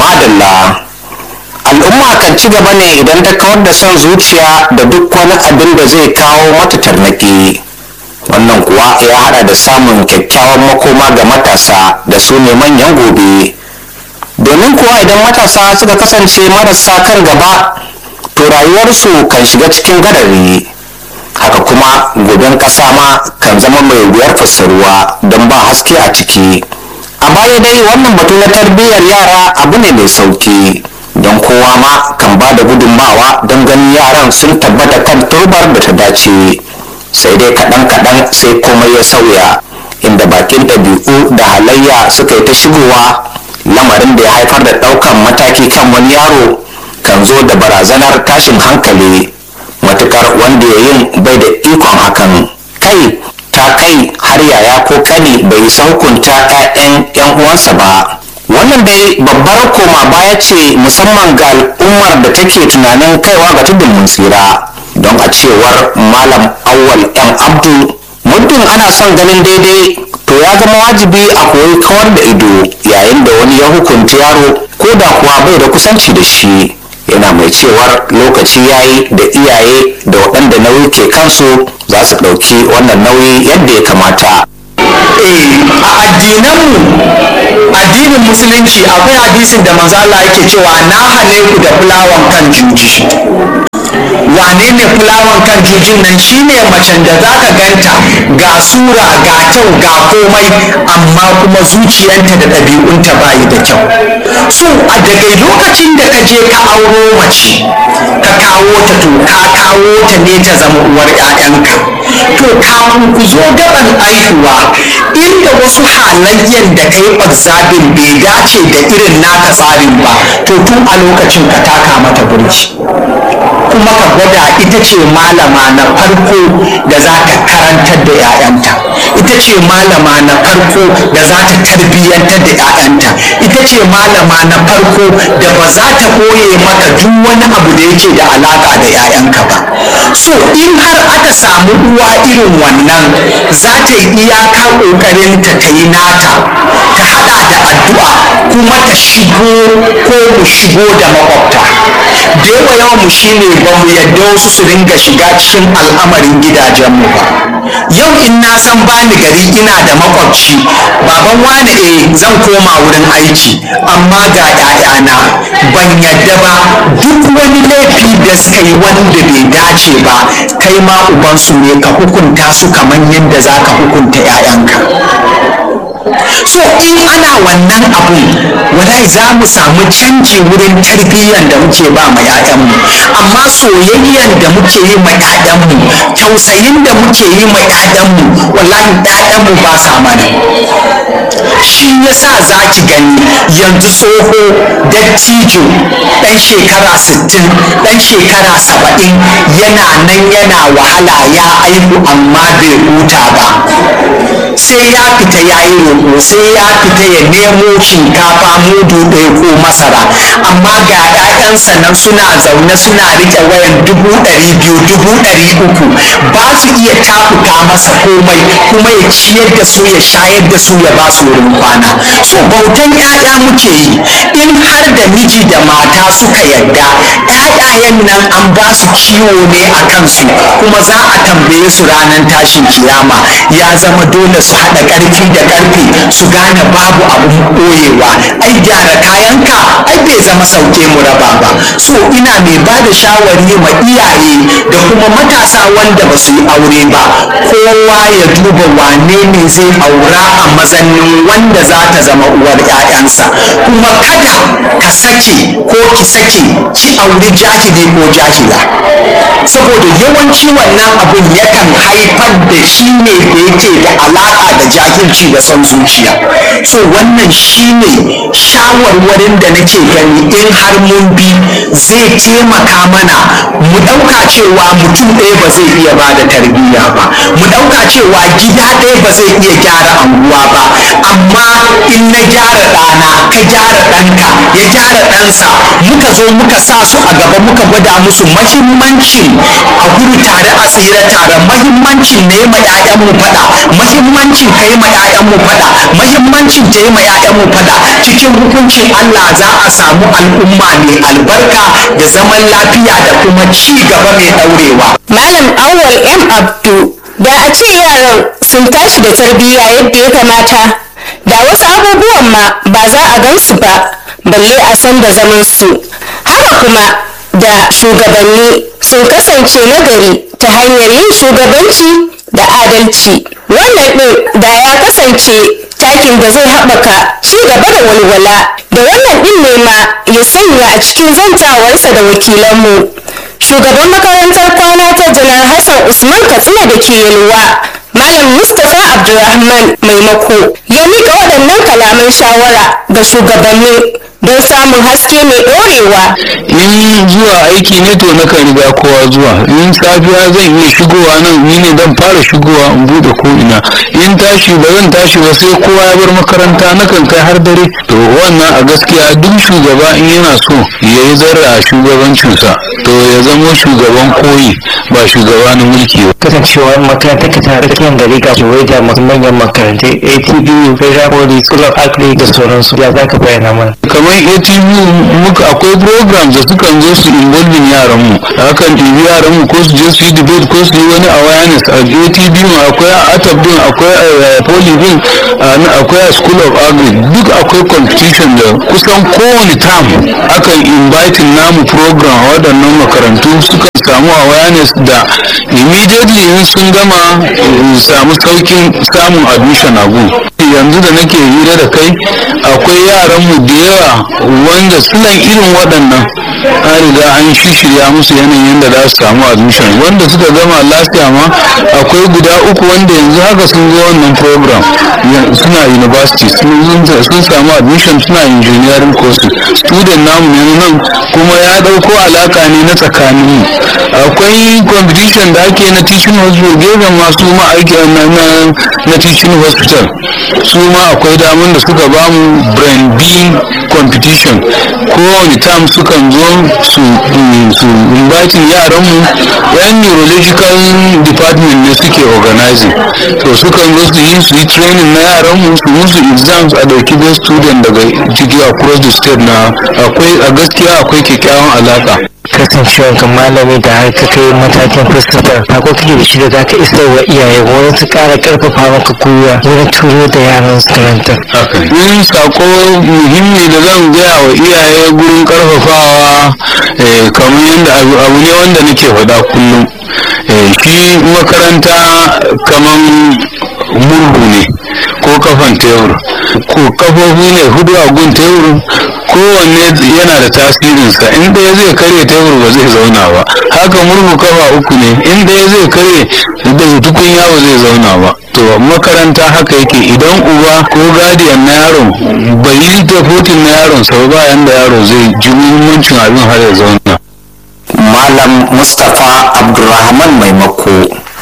madalla al'umma kan ci gaba ne idan ta kawar da son zuciya da duk wani abin da zai kawo mata tarnaki wannan kuwa ya hada da samun kyakkyawan makoma ga matasa da su ne manyan gobe domin kuwa idan matasa suka kasance marasa kan gaba to rayuwarsu kan shiga cikin gadari haka kuma goben kasa ma kan zama mai wuyar fassaruwa don ba haske a ciki a baya dai wannan batu na tarbiyyar yara abu ne mai sauki don kowa ma kan ba da gudunmawa don ganin yaran sun tabbata kan turbar da ta dace sai dai kaɗan-kaɗan sai komai ya sauya inda bakin ɗabi'u da halayya suka yi ta shigowa lamarin da ya haifar da ɗaukan mataki kan wani yaro kan zo da barazanar tashin hankali matukar wanda ya yin bai da ikon hakan kai ta kai har yaya ko kani bai saukunta 'ya'yan 'yan uwansa ba wannan dai babbar koma baya ce musamman ga al'ummar da take tunanin kaiwa ga tudun mun tsira don a cewar malam awwal yan abdu muddin ana son ganin daidai to ya zama wajibi a koyi kawar da ido yayin da wani ya hukunta yaro ko da kuwa bai da kusanci da shi yana mai cewar lokaci yayi da iyaye da waɗanda nauyi ke kansu za su ɗauki wannan nauyi yadda ya kamata a addinanmu addinin musulunci akwai hadisin da manzo Allah yake cewa na hane ku da fulawan kan juji wane ne fulawan kan jujin nan shine macen da za ka ganta ga sura ga kyau ga komai amma kuma zuciyanta da ɗabi'unta bayi da kyau so a daga lokacin da ka je ka auro mace ka kawo ta to ka kawo ta ne ta zama uwar 'ya'yanka to kafin ku zo gaban aihuwa inda wasu halayyan da ka yi observing bai dace da irin naka tsarin ba to tun a lokacin ka taka mata burki kuma ka gwada ita ce malama na farko da za ta karantar da 'ya'yanta ita ce malama na farko da za ta tarbiyyantar da 'ya'yanta ita ce malama na farko da ba za ta koye maka duk wani abu da yake da alaka da 'ya'yanka ba so in har aka samu uwa irin wannan za ta yi iyaka ƙoƙarinta ta yi nata ta hada da addu'a kuma ta shigo ko mu shigo da makwabta da yawa yawan mu shine ba mu yadda wasu su ringa shiga cikin al'amarin gidajenmu ba yau in na san bani gari ina da makwabci baban wani eh zan koma wurin aiki amma ga 'ya'yana ban yadda ba duk wani laifi da suka yi wanda bai dace ba kai ma ubansu ne ka hukunta su kamar yadda za ka hukunta 'ya'yanka so in ana wannan abun wallahi za mu samu canji wurin tarbiyyar da muke ba ma 'ya'yanmu amma soyayyan da muke yi ma 'ya'yanmu tausayin da muke yi ma 'ya'yanmu wallahi 'ya'yanmu ba sa mana shi yasa za ki gani yanzu tsoho dattijo ɗan shekara 60 ɗan shekara 70 yana nan yana wahala ya aihu amma bai huta ba sai ya fita ya yi roƙo sai ya fita ya nemo shinkafa mudu ɗaya ko masara amma ga 'ya'yansa nan suna zaune suna riƙe wayan dubu ɗari biyu dubu ɗari uku ba su iya tafuka masa komai kuma ya ciyar da su ya shayar da su ya ba su wurin kwana so bautan 'ya'ya muke yi in har da miji da mata suka yadda 'ya'yayen nan an ba su kiwo ne a kansu kuma za a tambaye su ranar tashin kiyama ya zama dole su haɗa ƙarfi da ƙarfi su gane babu abun ɓoyewa ai gyara kayanka ai bai zama sauke mu raba ba so ina mai ba da shawari ma iyaye da kuma matasa wanda ba su yi aure ba kowa ya duba wane ne zai aura a mazannin wanda za ta zama uwar 'ya'yansa kuma kada ka sake ko ki sake ki auri jahili ko jahila saboda yawanci wannan abun yakan haifar da shi ne da yake da alaƙa da jahilci da son zuciya so wannan shi ne shawarwarin da nake gani in har mun bi zai taimaka mana mu ɗauka cewa mutum ɗaya ba zai iya ba da tarbiyya ba mu ɗauka cewa gida ɗaya ba zai iya gyara anguwa ba amma in na gyara ɗana ka gyara ɗanka ya gyara ɗansa iyalansa muka zo muka sa su a gaba muka gwada musu mahimmancin a gudu tare a tsira tare mahimmancin ne ma 'ya'yanmu faɗa mahimmancin kai ma 'ya'yanmu faɗa mahimmancin ta yi ma 'ya'yanmu faɗa cikin hukuncin Allah za a samu al'umma mai albarka da zaman lafiya da kuma ci gaba mai ɗaurewa. Malam Awwal M. Abdu da a ce yaran sun tashi da tarbiyya yadda ya kamata da wasu abubuwan ma ba za a gansu ba balle a san da zaman su haka kuma da shugabanni sun kasance nagari ta hanyar yin shugabanci da adalci wannan ɗin da ya kasance takin da zai haɓaka ci gaba da walwala da wannan ɗin ne ma ya sanya a cikin zantawarsa da wakilanmu shugaban makarantar kwana ta janar hassan usman katsina da ke yalwa malam mustapha abdulrahman maimako ya mika waɗannan kalaman shawara ga shugabanni don samun haske mai ɗorewa in zuwa aiki ne to na kan riga kowa zuwa in safiya zan iya shigowa nan ni ne dan fara shigowa in bude ko ina in tashi ba zan tashi ba sai kowa ya bar makaranta na kan kai har dare to wannan a gaskiya duk shugaba in yana so ya yi zarra a shugabancinsa to ya zama shugaban koyi ba shugaba na mulki ba kasancewar makarantar ka tana tsakiyar gari ga kewaye da masu manyan makarantai atbu federal poly school of agric da sauransu ya za ka bayyana mana kamar atv muka akwai programs da sukan zo su involving yaran mu hakan ɗibi yaran mu ko su je su yi debate ko su yi wani awareness a atv mu akwai a atab din akwai a poly din akwai a school of agric duk akwai competition da kusan kowane term akan invite namu program a waɗannan makarantu suka samu awareness da immediately in sun gama samu saukin samun admission a gun yanzu da nake hira da kai akwai yaran mu da yawa wanda suna irin waɗannan an riga an shishirya musu yanayin da za su samu admission wanda suka gama lafiya ma akwai guda uku wanda yanzu haka sun zo wannan program suna university sun samu admission suna engineering courses student namu ne nan kuma ya ɗauko alaka ne na tsakaninmu akwai competition da ake na teaching hospital gefen masu ma'aiki na teaching hospital su ma akwai damar da suka bamu brain b competition kowane tam sukan zo su su inviting yaranmu yan neurological department ne suke organizing so sukan zo su yi su yi training na yaranmu su musu exams a dauki best student daga ciki across the state na akwai a gaskiya akwai kyakkyawan alaka kasancewar ka malami da har ka kai matakin fuskatar ko kake da shi da za ka isar wa iyaye wurin su kara karfafa maka gwiwa wurin turo da yaran su karanta yin sako muhimmi da zan gaya wa iyaye gurin karfafawa kamar yadda abu ne wanda nake faɗa kullum shi makaranta kamar murhu ne ko kafan tebur ko kafofi ne hudu a gun tebur kowanne yana da tasirinsa in ɗaya zai karye tebur ba zai zauna ba haka murhu kafa uku ne in ɗaya zai karye da tukunya ba zai zauna ba to makaranta haka yake idan uba ko gadiyan na yaron bai yi tafotin na yaron sau ba yanda yaro zai ji muhimmancin abin har ya zauna malam mustapha abdulrahman maimako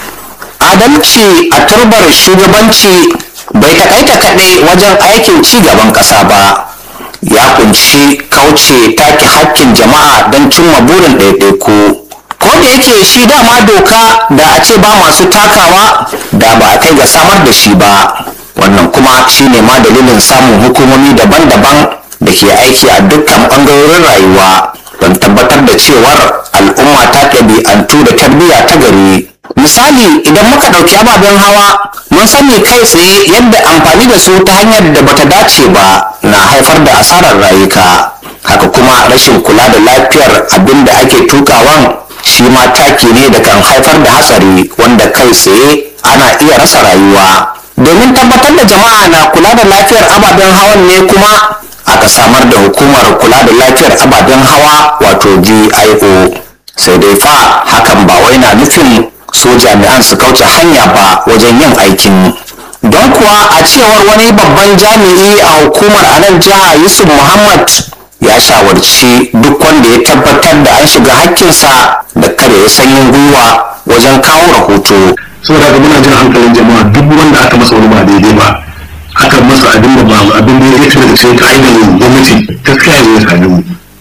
adalci a turbar shugabanci bai takaita kaɗai wajen aikin ci gaban ƙasa ba ya kunshi kauce take hakkin jama'a don cimma burin ɗaiɗaiku ko da yake shi dama doka da a ce ba masu takawa da ba a kai ga samar da shi ba wannan kuma shine ma dalilin samun hukumomi daban-daban da ke aiki a dukkan ɓangarorin rayuwa don tabbatar da cewar al'umma ta ɗabi'antu da tarbiyya ta gari misali idan muka ɗauki ababen hawa mun sani kai tsaye yadda amfani da su ta hanyar da bata dace ba na haifar da asarar rayuka haka kuma rashin kula da lafiyar abin da ake tukawan shi ma taki ne da kan haifar da hatsari wanda kai tsaye ana iya rasa rayuwa domin tabbatar da jama'a na kula da lafiyar ababen hawan ne kuma aka samar da hukumar kula da lafiyar ababen hawa wato GIO sai dai fa hakan ba wai na nufin so jami'an su kauce hanya ba wajen yin aikin don kuwa a cewar wani babban jami'i a hukumar a nan jiha yusuf muhammad ya shawarci duk wanda ya tabbatar da an shiga hakkinsa da kada ya sanyin gwiwa wajen kawo rahoto saboda ga muna jin hankalin jama'a duk wanda aka masa wani ba daidai ba aka masa abin da ba abin da ya daga cikin ka'idar gwamnati gaskiya ya zo ya same mu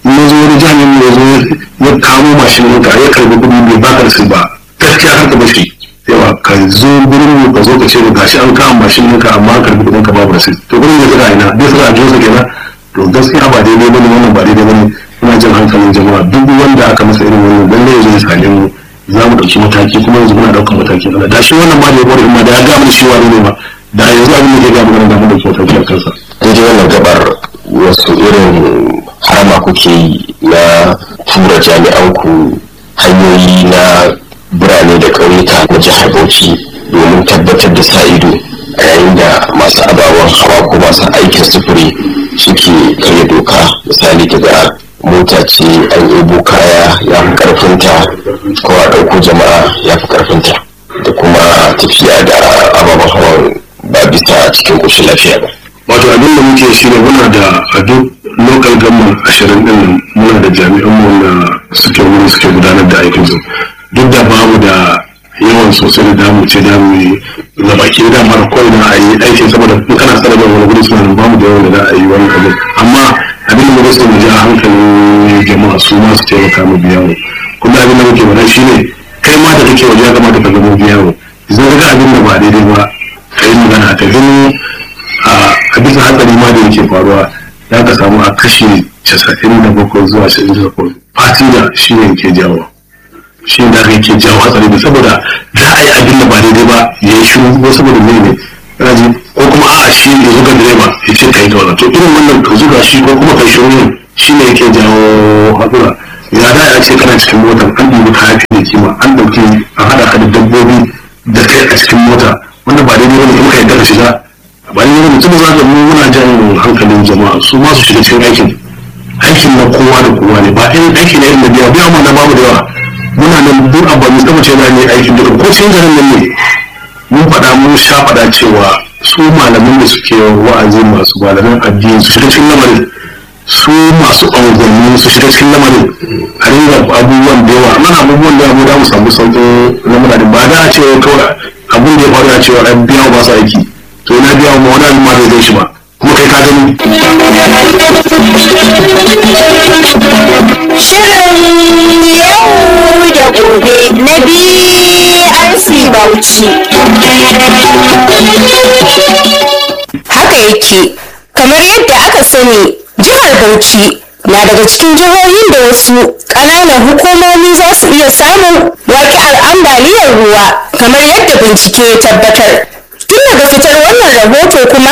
ya zo ya kamo mashin ɗinka ya karbi kuɗi bai baka da ba gaskiya har ka bashi yawa ka zo gurin mu ka zo ka ce gashi an kama mashin ɗinka amma an karbi kuɗin ka babu da to gurin ya tsira ina bai tsira a jinsa kenan to gaskiya ba daidai bane wannan ba daidai bane ina jin hankalin jama'a duk wanda aka masa irin wannan lalle ya zo ya same mu za mu ɗauki mataki kuma yanzu muna ɗaukar mataki Allah da shi wannan ma da ya bari ma da ya ga mana shi wani ne ma da yanzu abin da ke ga mana da mu ɗauki mataki a kansa daidai wannan gabar wasu irin harama kuke yi na tura jami'an ku hanyoyi na birane da ƙauyuka na jihar bauchi domin tabbatar da sa ido a yayin da masu ababen hawa ko masu aikin sufuri suke karya doka misali daga mota ce an ebo kaya ya fi karfinta ko a ɗauko jama'a ya fi karfinta da kuma tafiya da ababen hawan ba bisa cikin ƙoshin lafiya ba wato abin da muke shi ne muna da a duk local government ashirin din muna da jami'an mu wanda suke wurin suke gudanar da aikin su duk da bamu da yawan sosai da damu ce damu yi na baki da mara kawai na a yi aikin saboda in kana sanar da wani gudu suna nan bamu da yawan da za a yi wani abin amma abin da muke so mu ji a hankalin jama'a su ma su taimaka mu biya mu kuma abin da muke faɗa shi ne kai ma da kake waje ya kamata ka zama biya mu idan ga abin da ba daidai ba ka yi magana ka gani a bisa hatsari ma da yake faruwa ya ka samu a kashi casa'in da bakwai zuwa casa'in da bakwai fatida shi ne ke jawo shi ne da aka ke jawo hatsari da saboda za a yi abin da ba daidai ba ya yi shi ko saboda mai ne raji ko kuma a shi ya zuga direba ya ce ka yi ta wannan to irin wannan ka zuga shi ko kuma kai shi wani shi ne yake jawo hatsura ya da a ce kana cikin motar an ɗibi kaya fiye da kima an ɗauki an haɗa ka da dabbobi da kai a cikin mota wanda ba daidai wani in ka yadda ka shiga bayan yana mutum za ka mu muna jan hankalin jama'a su ma su shiga cikin aikin aikin na kowa da kowa ne ba irin aiki na irin da biya biya mu na babu da yawa muna nan duk abu mu tsaba ce na ne aikin duka ko cikin garin nan ne mun faɗa mun sha faɗa cewa su malaman da suke wa'azi masu malaman addini su shiga cikin lamarin su masu unguwanni su shiga cikin lamarin a ringa abubuwan da yawa mana abubuwan da yawa mu samu sauƙin lamarin ba da a cewa kawai abin da ya faru a cewa an biya ba su aiki to na biya wa wani al'umma bai zai shi ba kuma kai ka gani Shirin yau da gobe na BRC Bauchi. Haka yake, kamar yadda aka sani, jihar Bauchi na daga cikin jihohin da wasu ƙananan hukumomi za su iya samun waƙi'ar ambaliyar ruwa kamar yadda bincike ya tabbatar. Tun daga fitar wannan rahoto kuma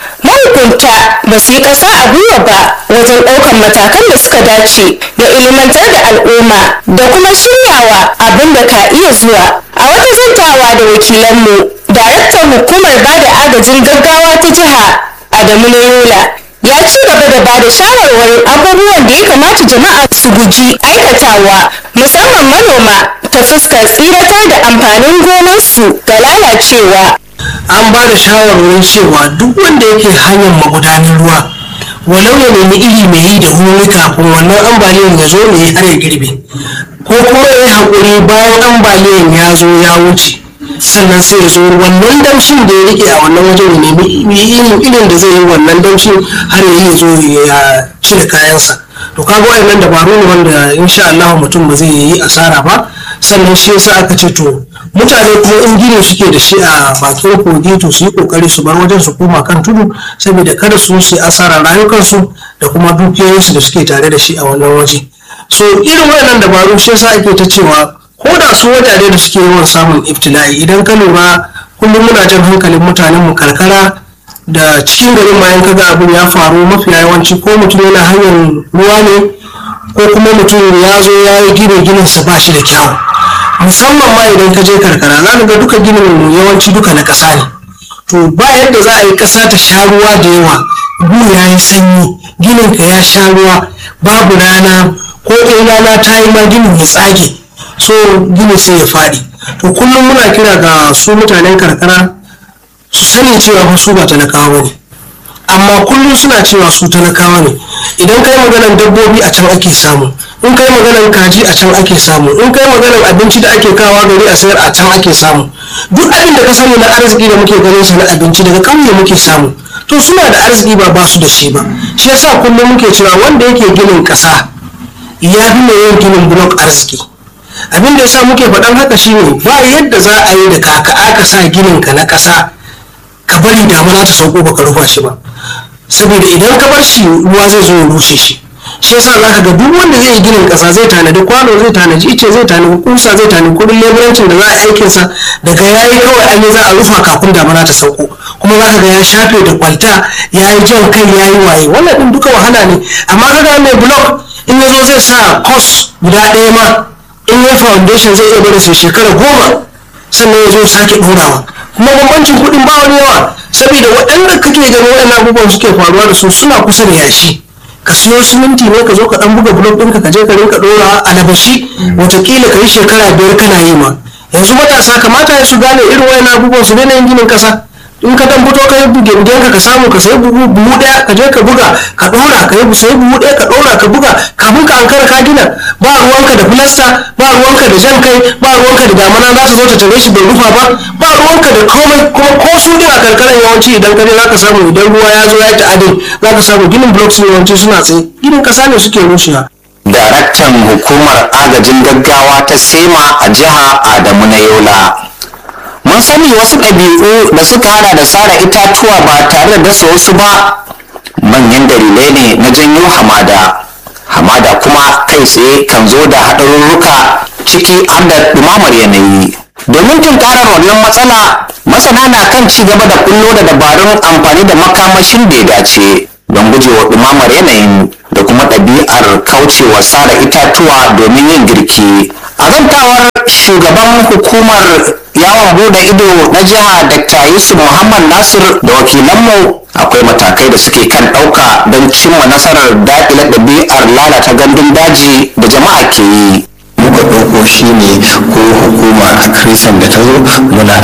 mahukunta ba su yi ƙasa a gwiwa ba wajen ɗaukar matakan da suka dace da ilimantar da al'umma da kuma shiryawa abin da ka iya zuwa a wata zantawa da wakilanmu daraktan hukumar ba da agajin gaggawa ta jiha adamu na yola ya ci gaba da ba da shawarwarin abubuwan da ya kamata jama'a su guji aikatawa musamman manoma ta fuskar tsiratar da amfanin gonarsu ga lalacewa an ba da shawarwarin cewa duk wanda yake hanyar magudanin ruwa walau ya nemi iri mai yi da wuri kafin wannan ambaliyan ya zo ne har ya girbe ko kuma ya yi haƙuri bayan ambaliyan ya zo ya wuce sannan sai ya zo wannan damshin da ya rike a wannan wajen ya nemi irin irin da zai yi wannan damshin har ya yi zo ya cire kayansa to kaga wayannan dabaru ne wanda insha Allah mutum ba zai yi asara ba sannan shi yasa aka ce to mutane kuma in gini suke da shi a bakin kogi to su yi kokari su bar wajen su koma kan tudu saboda kada su yi asara rayukansu da kuma dukiyoyinsu da suke tare da shi a wannan waje so irin wayannan dabaru shi yasa ake ta cewa ko da su wajaje da suke yawan samun iftila'i idan ka lura kullum muna jan hankalin mutanen mu karkara da cikin garin ma in kaga abin ya faru mafi yawanci ko mutum yana hanyar ruwa ne ko kuma mutum ya zo ya yi gine ginin sa ba shi da kyawu musamman ma idan ka je karkara za ka ga duka ginin yawanci duka na ƙasa ne to ba yadda za a yi ƙasa ta sha ruwa da yawa gu ya yi sanyi ginin ka ya sha ruwa babu rana ko in rana ta yi ma ginin ya tsage so gini sai ya faɗi to kullum muna kira ga su mutanen karkara su sani cewa fa su ba talakawa ne amma kullum suna cewa su talakawa ne idan kai maganar dabbobi a can ake samu in kai maganar kaji a can ake samu in kai maganar abinci da ake kawa gari a sayar a can ake samu duk abin da ka sani na arziki da muke ganin sa na abinci daga ƙauye muke samu to suna da arziki ba ba su da shi ba shi yasa kullum muke cewa wanda yake ginin ƙasa ya fi mai yin ginin blok arziki abin da yasa muke faɗan haka shine ba yadda za a yi da kaka aka sa ginin ka na ƙasa ka bari damuna ta sauko baka rufa shi ba saboda idan ka bar shi ruwa zai zo ya rushe shi shi yasa za ka ga duk wanda zai yi ginin ƙasa zai tanadi kwano zai tanadi ice zai tanadi kusa zai tanadi kudin leburancin da za a aikin sa daga yayi kawai an yi za a rufa kafin damuna ta sauko kuma za ka ga ya shafe da kwalta ya yi jan kai ya yi waye wannan din duka wahala ne amma ka ga mai blok in ya zo zai sa kos guda ɗaya ma in ya foundation zai iya bari sai shekara goma sannan ya zo sake ɗorawa kuma bambancin kuɗin ba wani yawa saboda waɗanda kake ganin waɗannan abubuwan suke faruwa da su suna kusa da yashi ka siyo siminti ne ka zo ka ɗan buga blok ɗinka ka je ka rinka ɗora a labashi watakila ka yi shekara biyar kana yi ma yanzu matasa kamata ya su gane irin waɗannan abubuwan su daina yin ginin ƙasa in ka dan fito ka yi bugen ka samu ka sayi buhu buhu daya ka je ka buga ka dora ka yi sayi buhu daya ka dora ka buga kafin ka ankara ka gina ba ruwanka da filasta ba ruwanka da jan kai ba ruwanka da damana za ta zo ta tare shi bai rufa ba ba ruwanka da komai kuma ko su din a karkarar yawanci idan ka je za ka samu idan ruwa ya zo ya yi ta'adin za ka samu ginin blocks ne yawanci suna tsaye ginin kasa ne suke rushewa daraktan hukumar agajin gaggawa ta sema a jiha adamu na yola mun sani wasu ɗabi'u da suka hada da sare itatuwa ba tare da dasa wasu ba manyan dalilai ne na janyo hamada hamada kuma kai tsaye kan zo da haɗarurruka ciki har da ɗumamar yanayi domin tunkarar wannan matsala masana na kan ci gaba da kullo da dabarun amfani da makamashin da ya dace don gujewa ɗumamar yanayin da kuma ɗabi'ar kaucewa sare itatuwa domin yin girki a zantawar shugaban hukumar yawon bude ido na jiha dr yusuf muhammad nasir da wakilanmu akwai matakai da suke kan ɗauka don cimma nasarar daƙile ɗabi'ar lalata gandun daji da jama'a ke yi muka ɗauko shi ne ko hukuma a krisan da ta zo muna